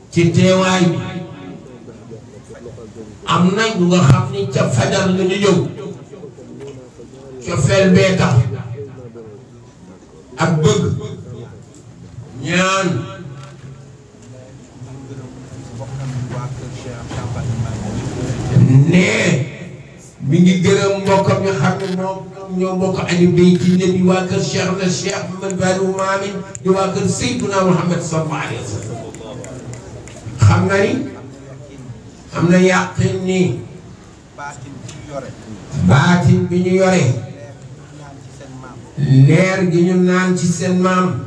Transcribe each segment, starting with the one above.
ci teewaay bi am na ñu nga xam ni ca fajar la ñu ñëw cofeel bee tax ak bëgg ñaan nee mi ngi gërëm mbokkam ñu xam ne moom ñoo bokk añu bay ci ne di waa kër Cheikh na Cheikh Mouhamed Bari Maamin di waa kër Seydina Mouhamed sallallahu alayhi wa sallam xam nga ni am na yàqin ni baatin bi ñu yore leer gi ñu naan ci seen maam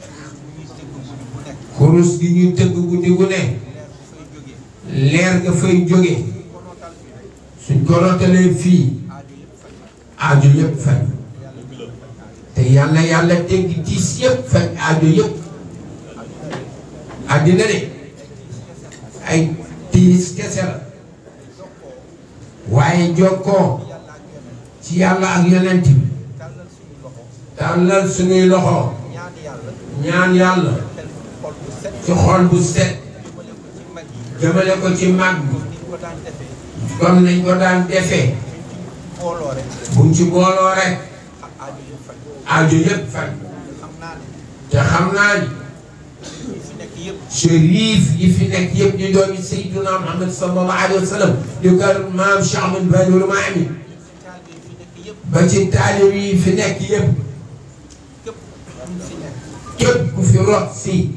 kurus gi ñuy tëgg guddi gu ne leer nga fay jóge suñ ko rotalee fii aajo yëpp faj te yàlla yàlla teggi tiis yëpp faj aajo yëpp àddina de ay tiis kese la waaye jokkoo ci yàlla ak yonent bi tàllal suñuy loxo ñaan yàlla ci xol bu set jëmale ko ci mag bi comme nañ ko daan defee buñ ci booloo rek aajo yëpp faj te xam naa ni shérif yi fi nekk yëpp di doomi Seydina Muhammad sallallahu alayhi wa sallam di kër maam Cheikh Ahmed Badawi Maami ba ci taalib yi fi nekk yëpp képp ku fi rot si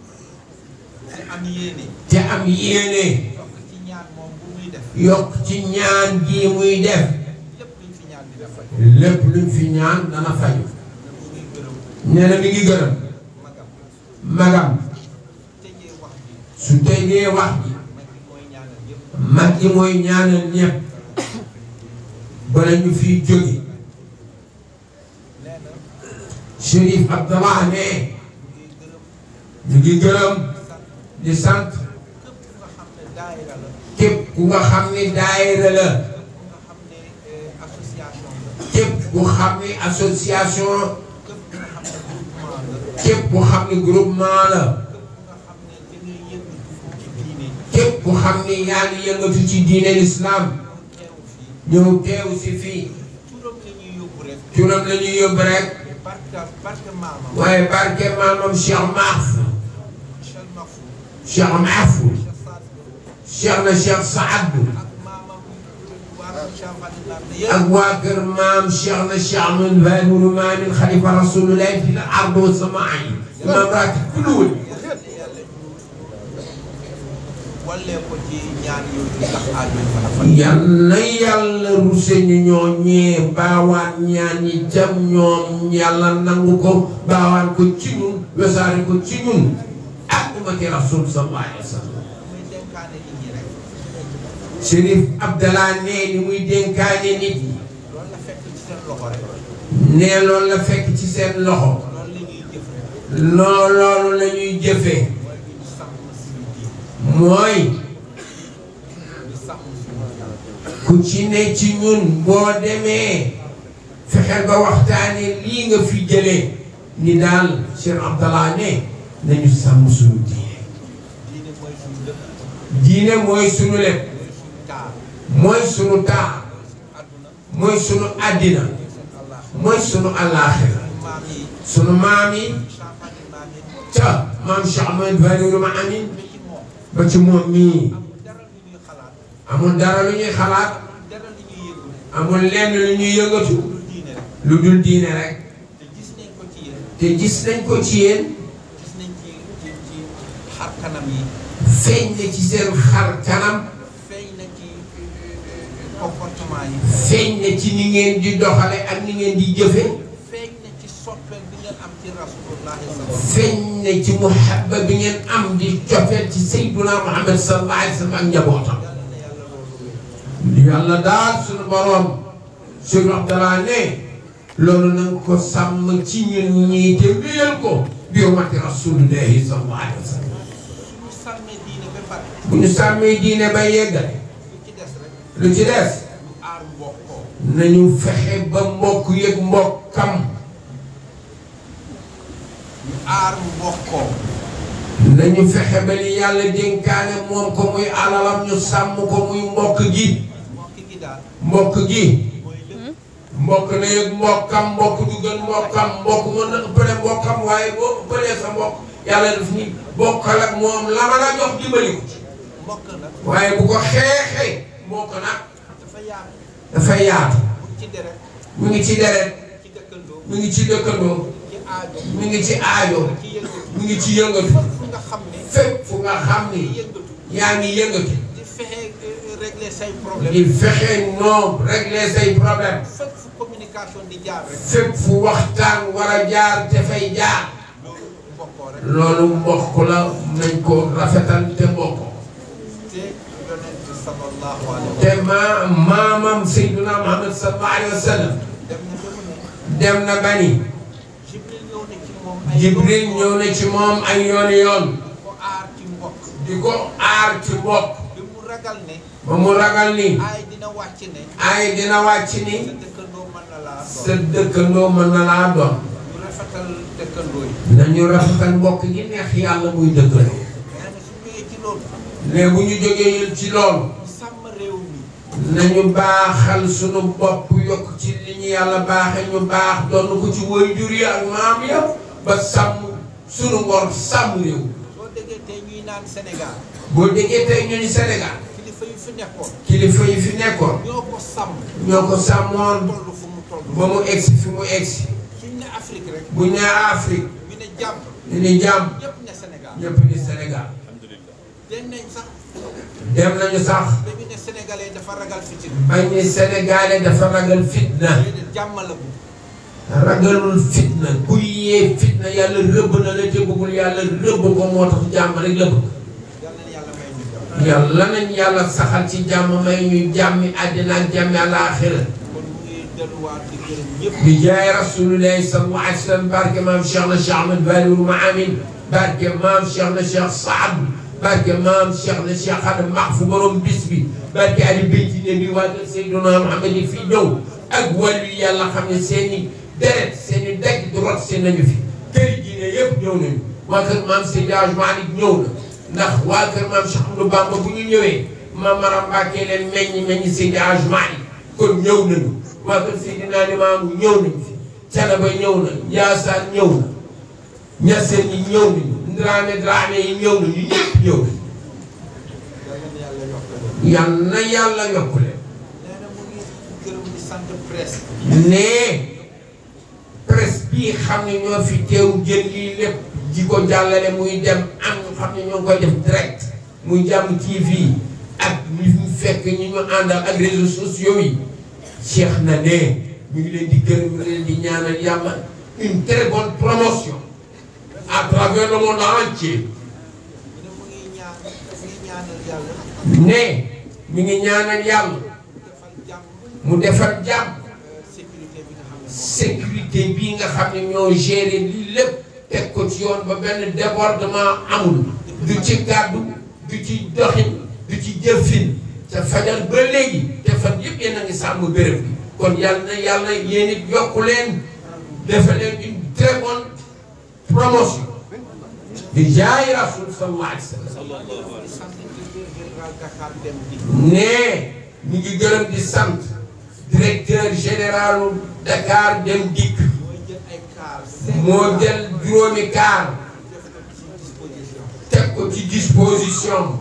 te am yéene yokk ci ñaan gi muy def lépp luñ fi ñaan dana faju nee na mi ngi gërëm magam su tegee wax ji mag ji mooy ñaanal ñëpp bala ñu fiy jóge Chérif Abdallah ne ñu ngi gërëm di sant képp ku nga xam ni daayira la képp ku xam ni association képp ku xam ni groupement la képp ku xam ni yaa ngi yëngatu ci diine l'islam ñëw teew si fii turam la ñuy yóbbu rek waaye barke maamam Cheikh Mahfou Cheikh Mahfou Cheikh na Cheikh Saad ak waa kër maam Cheikh na Cheikh Ahmed Badawi Maamin xalifa rasulullah fi l ard wa samaa yi imaam raatib kullu wali yal na yàlla ruse ñu ñoo ñee baawaan ñaan yi jam ñoom yàlla nangu ko baawaan ko ci ñun wesaare ko ci ñun ak umati rasul sallallahu alayhi wa sallam Chérif Abdallah nee ni muy dénkaane nit ñi nee loolu la fekk ci seen loxo loo loolu la ñuy jëfee mooy ku ci ne ci ñun boo demee fexe ba waxtaane lii nga fi jëlee ni daal Cheikh Abdallah ne nañu sàmm suñu diine diine mooy suñu lépp mooy sunu taa mooy sunu àddina mooy sunu àllaaxira sunu maam yi ca maam Cheikh Ahmed Badawi Maamin ba ci moom mii amul dara lu ñuy xalaat amul lenn lu ñuy yëngatu lu dul diine rek te gis nañ ko ci yéen feeñ na ci seen xar kanam comportement yi. feeñ na ci ni ngeen di doxale ak ni ngeen di jëfe feeñ na ci soppeel bi ngeen am ci rasulullahi sallallahu feeñ na ci muhabba bi ngeen am di cofeel ci sayyiduna Muhammad sallallahu alayhi wa sallam ak njabootam yàlla daal suñu boroom Cheikh Abdallah ne loolu na nga ko sàmm ci ñun ñii te wéyal ko bi hurmati rasulillahi sallallahu alayhi wa sallam suñu sàmmee diine ba pare bu ñu sàmmee diine ba yeggale lu ci des rek lu ci des ñu aar mbokkoo nañu fexe ba mbokk yëg mbokkam ñu aar mbokkoo nañu fexe ba li yàlla dénkaane moom ko muy alalam ñu sàmm ko muy mbokk gi mbokk gi daal mbokk gi mooy lépp mbokk na yëg mbokkam mbokk du gën mbokkam mbokk mën na ëppale mbokkam waaye boo ëppalee sa mbokk yàlla daf ni bokkal ak moom la ma la jox dimbali ko mbokk nag waaye bu ko xeexee mbokk nag dafa yaatu dafa yaatu mu ci deret mu ngi ci deret ci dëkkandoo mu ngi ci dëkkandoo ci aajo mu ngi ci aajo ci yëngatu mu ngi ci yëngatu fépp fu nga xam ne fépp fu nga xam ni yëngatu yaa ngi yëngatu di fexe euh, régler say problème di fexe noom régler say problème fépp fu communication di jaar rek fépp fu waxtaan war a jaar te fay jaar loolu mbokkoo rek loolu mbokk la nañ ko rafetal te mbokkoo te yonent sallallahu alayhi wa te ma maamam Seydina Muhammad sallallahu alayhi wa sallam dem na ba mu ne dem na bani Jibril ñëw na ci moom ay Jibril yoon ñëw na ci moom ay yooni yoon ko aar ci mbokk di ko aar ci mbokk bi mu ragal ne ba mu ragal ni ay dina wàcc ne ay dina wàcc ni sa dëkkandoo mën na laa sa doon dëkkandoo mën na laa doon ñu rafetal dëkkandoo yi nañu rafetal mbokk gi neex yàlla muy dëkkandoo nee na su ñëwee ci loolu ne bu ñu jógee yël ci loolu ñu sàmm réew mi nañu baaxal sunu bopp yokk ci li ñu yàlla baaxe ñu baax doon ko ci waajur yi ak maam ya ba sàmm sunu ngor sàmm réew soo déggee tey ñuy naan Sénégal boo déggee tey ñu ni Sénégal kilifa yu fi nekkoon kilifa yi fi nekkoon ñoo ko sàmm ñoo ko sàmmoon toll fu mu toll ba mu egsi fi mu egsi suñ ne Afrique rek bu ñu nee Afrique ñu ne jàmm ñu ni jàmm ñëpp ne Sénégal ñëpp ni Sénégal den nañ sax dem nañu sax ba ñu ne sénégalais dafa ragal fitin bañ ni Sénégalais dafa ragal fitna déedéet jàmm la bu ragalul fitna kuy yee fitna yàlla rëbb na la te bëggul yàlla rëbb ko moo tax jàmm rek la bëgg yal na yàlla may ñu jàmm yàlla nañ yàlla saxal ci jàmm may ñu jàmmi àddina ak jàmmi àlaaxira kon mu ngi delluwaat di gërëm ñëpp bi jaay rasulillahi sallallahu alayhi wa sallam barke maam Cheikh na Cheikh Ahmad Baliwul Maamin barke maam Cheikh na Cheikh Saad barke maam Cheikh na Cheikh Adam Mahfu borom bis bi barke Ali Beyti ne bi waa kër Seydina Muhammad yi fii ñëw ak wàllu yàlla xam ne seen i deret seen i dagg di rot seen nañu fi këri diine yëpp ñëw nañu waa kër maam Seydi Hadj Malick ñëw na ndax waa kër maam Cheikh Ahmadou Bamba bu ñu ñëwee maam Maram Mbacke leen meññ meññ Seydi Hadj Malick kon ñëw nañu waa kër Seydina Limaamu ñëw nañu fi Canaba ñëw na Njaasaan ñëw na Ñaseen yi ñëw nañu Dramé Dramé yi ñëw nañu ñëpp ñëw nañu yal na yàlla yokk leen yal na yàlla yokk leen nee na mu ngi gërëm di sant presse ne presse bii xam ne ñoo fi teew jël lii lépp ji ko jàllale muy dem am ñu xam ne ñoo ngi koy def direct muy jàmm TV ak ñu fi fekk ñi ñu àndal ak réseaux sociaux yi Cheikh na ne ñu ngi leen di gërëm ñu ngi leen di ñaanal yàlla une très bonne promotion à travers le monde entier mu ne mu ngi ñaan mu ngi ñaanal yàlla ne mi ngi ñaanal yàlla defal jàmm mu defar jàmm euh, sécurité bi nga xam ne moom sécurité bii nga xam ne ñoo géré lii lépp teg ko ci yoon ba benn débordement amul du ci kàddu du ci doxin du ci jëfin te fajal ba léegi te fan yëpp yéen a ngi sàmm béréb bi kon yàlla na yàlla yéen it yokku leen defal leen une très bonne promotion di jaay rasul sallallahu alayhi wa sallam di sant directeur général Dakar Dem Dikk ne ñu ngi gërëm di sant directeur général Dakar Dem Dikk mooy jël ay kaar moo jël juróomi kaar def ko ci disposition teg ko ci disposition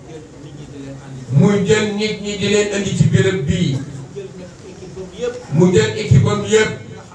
muy jël nit ñi di leen andi muy jël nit ñi di leen indi ci béréb bii jël nag équipe boobu yëpp mu jël équipe am yëpp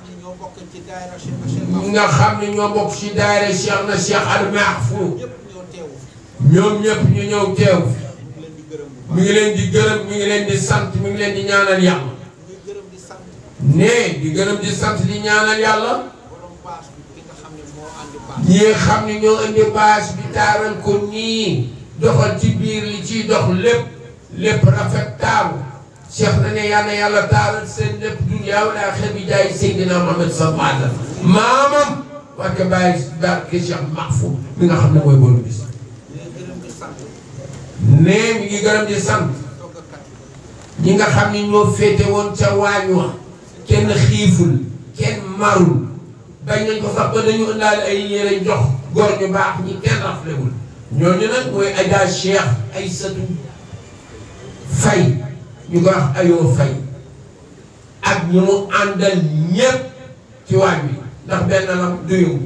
nga xam ne ñoo bokk ci daayira Cheikh ñi nga xam ne ñoo bokk ci daayira Cheikh Cheikh Mahfouz na Cheikh Al Mahfou ñëpp ñoo teewu ñoom ñëpp ñu ñëw teew ñu ngi leen di gërëm mi ngi leen di gërëm bu baax mi ngi leen di sant mi ngi leen di ñaanal yàlla ñu ngi gërëm di sant ne di gërëm di sant di ñaanal yàlla borom baas bi ki nga xam ne moo andi baas ñi nga xam ne ñoo indi bâche bi taaral ko nii doxal ci biir li ciy dox lépp lépp rafet taaru cheikh na ne yàlla yàlla taaral seen lépp dunya wala axira bi jaay Seydina Muhammad sallallahu alayhi wa sallam maamam barke bàyyi barke Cheikh Mahfou mi nga xam ne mooy borom bis ñu ngi gërëm di sant ne mi ngi gërëm di sant toggakat ñi nga xam ne ñoo féete woon ca waañ wa kenn xiiful kenn marul bañ nañ ko sax ba dañu indaale ay yére jox góor ñu baax ñi kenn raflewul ñooñu nag mooy Adja Cheikh Aïssatou Faye ñu ko wax ayoo Faye ak ñu mu àndal ñépp ci waañ bi ndax benn lam duyu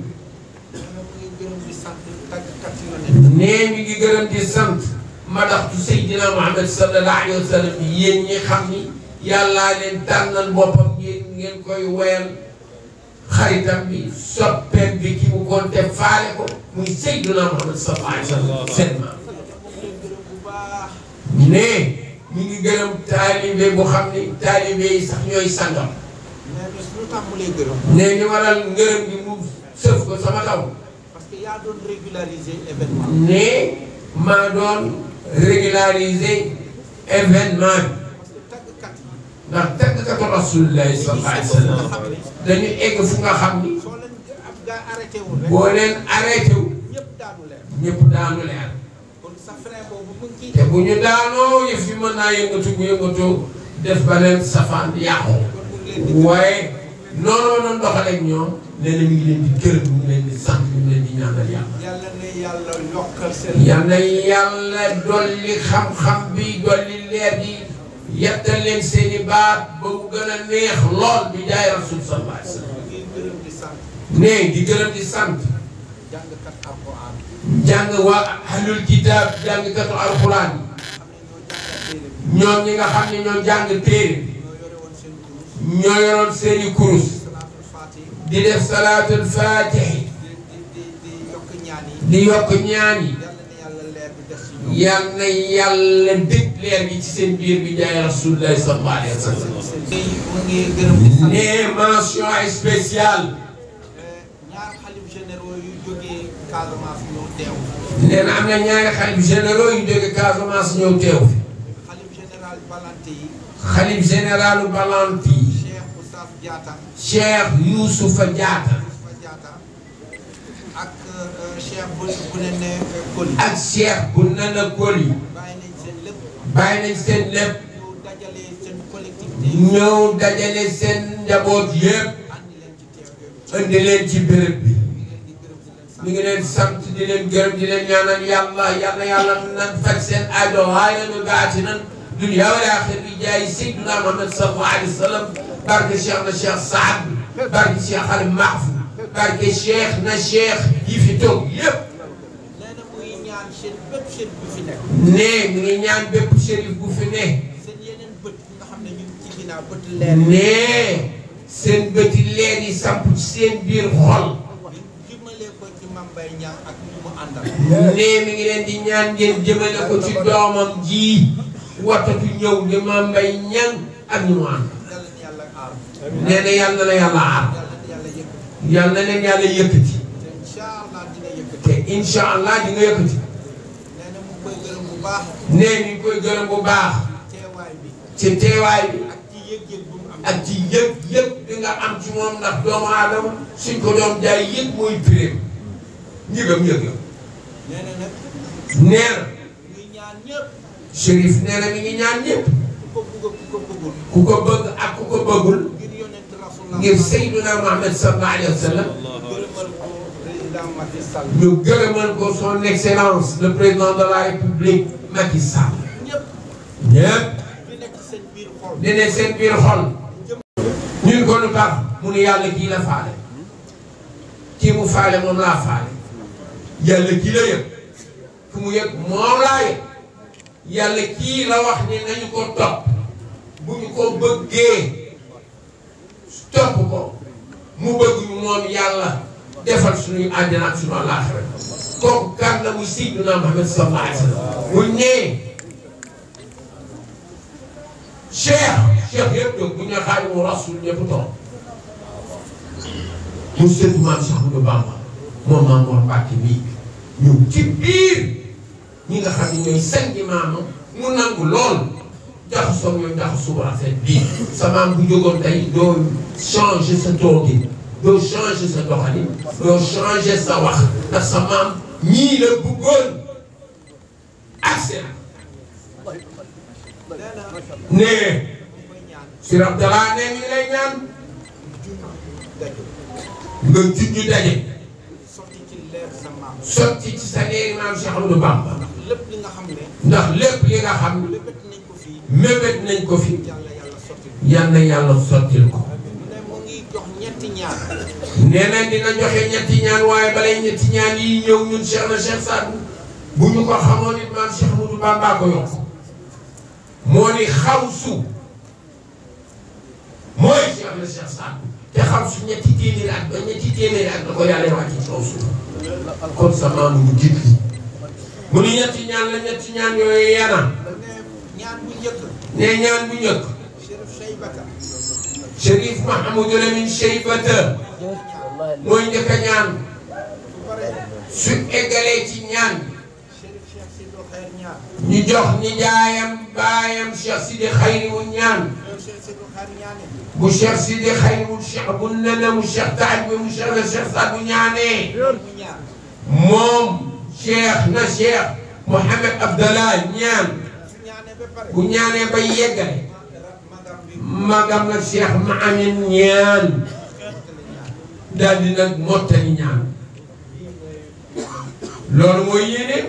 nee mi ngi gërëm di sant madaxtu Seydina Muhammad sallallahu alayhi wa sallam yéen ñi xam ni yàllaa leen tànnal boppam ngeen ngeen koy woyal xaritam bi soppeem bi ki mu koon te faale ko muy Seydina Muhammad sallallahu alayhi wa sallam seen maam nee mi ngi gërëm taalibe bu xam ni taalibe yi sax ñooy sangam mais bis lu tax mu lay gërëm nee ni waral ngërëm gi mu sëf ko sama kaw parce que yaa doon régulariser événement ne maa doon régulariser événement bi parce que tàggkat yi ndax tàggkatu rasulillahi sallallahu alayhi wa sallam dañu egg fu nga xam ni soo leen ab gaa arrêté wul rek boo leen arrêté wu ñëpp daanu leen ñëpp daanu leer kon sa frein boobu mu ngi te bu ñu daanoo yëf yi mën naa yëngatu bu yëngatoo def ba leen safaan yàqu kon mu ngi leen di waaye noonu ma doon doxaleeg ñoom nee na mi ngi leen di gërëm mi ngi leen di sant mi ngi leen di ñaanal yàlla yàlla ne yàlla yokkal seen yal na yàlla dolli xam-xam bi dolli leer gi yettal leen seen i baat ba mu gën a neex lool bi jaay rasul sallallahu alayhi wa sallam mu ngi gërëm di sant ne di gërëm di sant jàngkat alquran jàng waa ahlul kitaab jàngkatu alxuraan xam ne ñoo jàngal téere bi yi ñoom ñi nga xam ne ñoo jàng téere bi ñoo yore woon seen kurus ñoo yoroon seen i kurus salaatul faatih di def salaatul faatihi di di di di yokk ñaan yi di yokk ñaan yi yàlla ne yàlla leer bi def ci ñoom yal na yàlla dëkk leer gi ci seen biir bi jaay rasulullahi sallallahu alayhi wa sallam mu ngi gërëm di sant ne mention spéciale ñaar xalif généraux yu jógee Casamance ñëw teew nee na am na ñaari xalif généraux yu jóge Casamance ñëw teew fi xalif général Balante yi xalif généralu Balanti Cheikh Oustaz Diatta Cheikh Youssoufa Diatta Oustaz Diatta ak euh, Cheikh bu bu ne ne Koli ak Cheikh bu nana Koli bàyyi nañ seen lépp bàyyi nañ seen lépp ñëw dajale seen collectivité ñëw dajale seen njaboot yépp andi leen ci teew yooyu indi leen ci béréb bi ñu ngi leen di gërëm di leen sant mi ngi leen sant di leen gërëm di leen ñaanal yàlla yàlla yàlla nan faj seen aajo waaye nu gaati nan dunya wal aaxira bi jaay Seydina Muhammad sallallahu alayhi wa sallam barke Cheikh na Cheikh Saad barke Cheikh Al Mahfou barke Cheikh na Cheikh yi fi toog yépp nee na muy ñaan seen bépp seen bu fi nekk ne mi ngi ñaan bépp shérif bu fi ne seen yeneen bët yi nga xam ne ñu ngi ci ginnaaw bët leer ne seen bëti leer yi samp ci seen biir xol ñu jëmale ko ci Mame Mbaye Niang ak ñu mu àndal ne mi ngi leen di ñaan ngeen jëmale ko ci doomam ji watatu ñëw di Mame Mbaye Niang ak ñu mu ànd yàlla na yàlla aar nee na yàlla na yàlla aar yàlla na yàlla yëkkati yàlla na leen yàlla yëkkati te incha allah dina yëkkati te incha allah di nga yëkkati nee na mu ngi koy gërëm bu baax nee mi ngi koy gërëm bu baax teewaay bi ci teewaay bi ak ci yëg-yëg bu mu am ak ci yëg yëg bi nga am ci moom ndax doomu aadama suñ ko doon jaay yëg mooy piréem njëgam yëg la nee na nag nee na ñuy ñaan ñëpp Chérif nee na mi ngi ñaan ñëpp ku ko bugg ku ko bëggul ku ko bëgg ak ku ko bëggul ngir yonent rasulullah ngir Seydina Muhammad sallallahu alayhi wa sallam gërëmal ko président Macky Sall ñu gërëmal ko son excellence le président de la république Macky Sall ñëpp ñëpp di nekk seen biir xol di ne seen biir xol ñun ko lu tax mu ne yàlla kii la faale kii mu faale moom laa faale yàlla kii la yëg fu mu yëg moom laa yëg yàlla kii la wax ni nañu ko topp bu ñu ko bëggee topp ko mu bëgg ñu moom yàlla defal suñuy àddina ak suñu àllaaxira kooku kan la muy Seydina Muhammad sallallahu alayhi wa sallam bu ñëwee cheikh cheikh yëpp jóg bu ñu nee Xaadimu Rasuul ñëpp toog mu sëtu maam Cheikh Ahmadou Bamba moom maam Mor Mbàkke bii ñëw ci biir ñi nga xam ne ñooy sangi maamam mu nangu lool jaxasoo ñoom jaxasoo bu rafet bii sa maam bu jógoon tey doo changer sa toogin doo changer sa doxalin doo changer sa wax ndax sa maam ñii la bëggoon accès nee na nee mu koy ñaan Sir Abdallah nee ñu lay ñaan junj daju nga junj daje sotti ci leer sa maam sotti ci sa leeri maam Cheikh Ahmadou Bamba lépp li nga xam ne ndax lépp li nga xam lébét nañ ko fii mébét nañ ko fi yàlla yàlla sotti yal na yàlla sottil ko mu ne mu ngi jox ñetti ñaar nee na dina joxe ñetti ñaan waaye balay ñetti ñaan yi ñëw ñun Cheikh na Cheikh Sadou bu ñu ko xamoon it maam Cheikh Ahmadou Bamba ko yokk moo ni xawsu mooy Cheikh na Cheikh Sadou te xawsu ñetti téeméeri at ba ñetti téeméeri at da ko yàlla wàcc ci kaw suuf kon sa maam mu jiit li mu ni ñetti ñaan la ñetti ñaan yooyu yana mu ne ñaan bu njëkk ne ñaan bu njëkk Chérif Cheybata Chérif Mahamadou Lamine Cheybata mooy njëkk a ñaan su paree su eggalee ci ñaan Chérif Cheikh Sidou Xeer ñaar ñu jox ñi jaayam baayam Cheikh Sidi Xayri wu ñaan loolu Cheikh Sidou Xeer ñaane bu Cheikh Sidi Xayri wu Cheikh bu nene mu Cheikh Taaj bi mu Cheikh na Cheikh Sadou ñaanee mu ñaar moom Cheikh na Cheikh Mouhamed Abdallah ñaan su ñaane ba pare bu ñaanee ba yeggale magam bi magam nag Cheikh Maamin ñaan daal di nag mottali ñaan loolu mooy yéene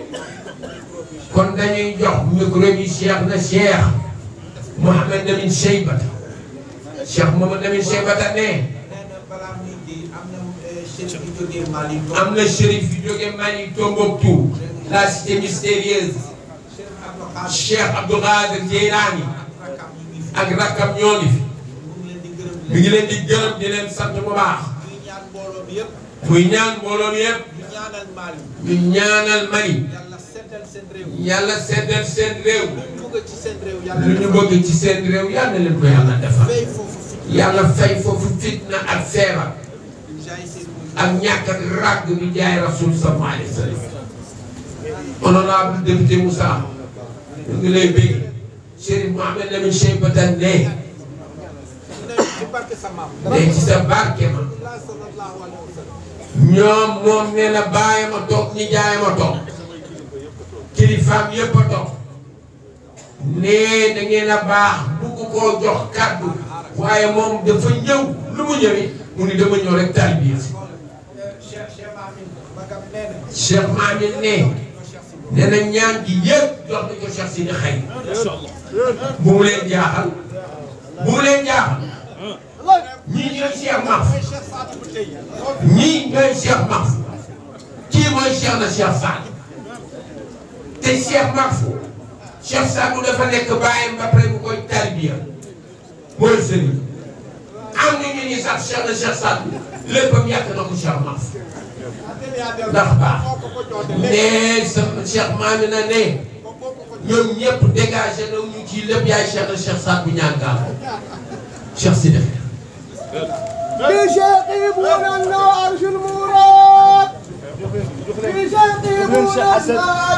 kon dañuy jox micro bi Cheikh na Cheikh Mouhamed Lamine Cheybata Cheikh Mouhamed Lamine Cheybata ne nee na balaa muy ji am na eh, Chérif bi jógee Mali am na shérif yu jóge Mali Tombouctou la cité mystérieuse Chérif Abdou Khadre Cheikh Abdou Khadir Jeylani rakam yi ngi fi ak rakkam ñoo ngi fi mu ngi leen di gërëm mi ngi leen di gërëm di leen sant bu baax ñuy ñaan mbooloo bi yëpp muy ñaan mbooloo mi yëpp ñu ñaanal Mali ñu ñaanal Mali yàlla seddal seen réew yàlla seddal seen réew lu ñu bëgg ci seen réew yàlla lu ñu bëgg ci seen réew yàlla leen ko yàlla defal fay foofu fit yàlla fay foofu fitna ak feebar jaay seen ak ñàkk ak ràgg bi jaay rasul sallallahu alayhi wa sallam honorable député Moussa ñu ngi lay bëgg Chérif Mohamed Lamine Cheybata ne mu ne ci barke sa maam ne ci sa barke ma Allah sallallahu alayhi wa sallam ñoom moom nee na bàyyi ma toog ñi jaay ma toog kilifaam yépp a toog nee da ngeen a baax bugg koo jox kàddu waaye moom dafa ñëw lu mu ñëwee mu ni dama ñëw rek tarbiya si Cheikh Cheikh Amin magam nee na Cheikh Mamin ne nee na ñaan gi yëpp jox na ko Cheikh Sidi Xay bu mu leen jaaxal bu mu leen jaaxal ñii ñooy Cheikh Maf mooy Cheikh Sadou bu tey ñii ñooy Cheikh Maf kii mooy Cheikh na Cheikh Saad te Cheikh Maf Cheikh Sadou dafa nekk bàyyam ba pare bu koy tarbiya mooy sëriñ am na ñu ni sax Cheikh na Cheikh Saad léppam yàq na ko Cheikh Maf ndax baax nee sa Cheikh Mamina ne ñoom ñëpp dégagé na ñu ci lépp yaay Cheikh na Cheikh Saad bu ñaan gaal Cheikh Sidi بشيقي بونا عرش المراد بشيقي بونا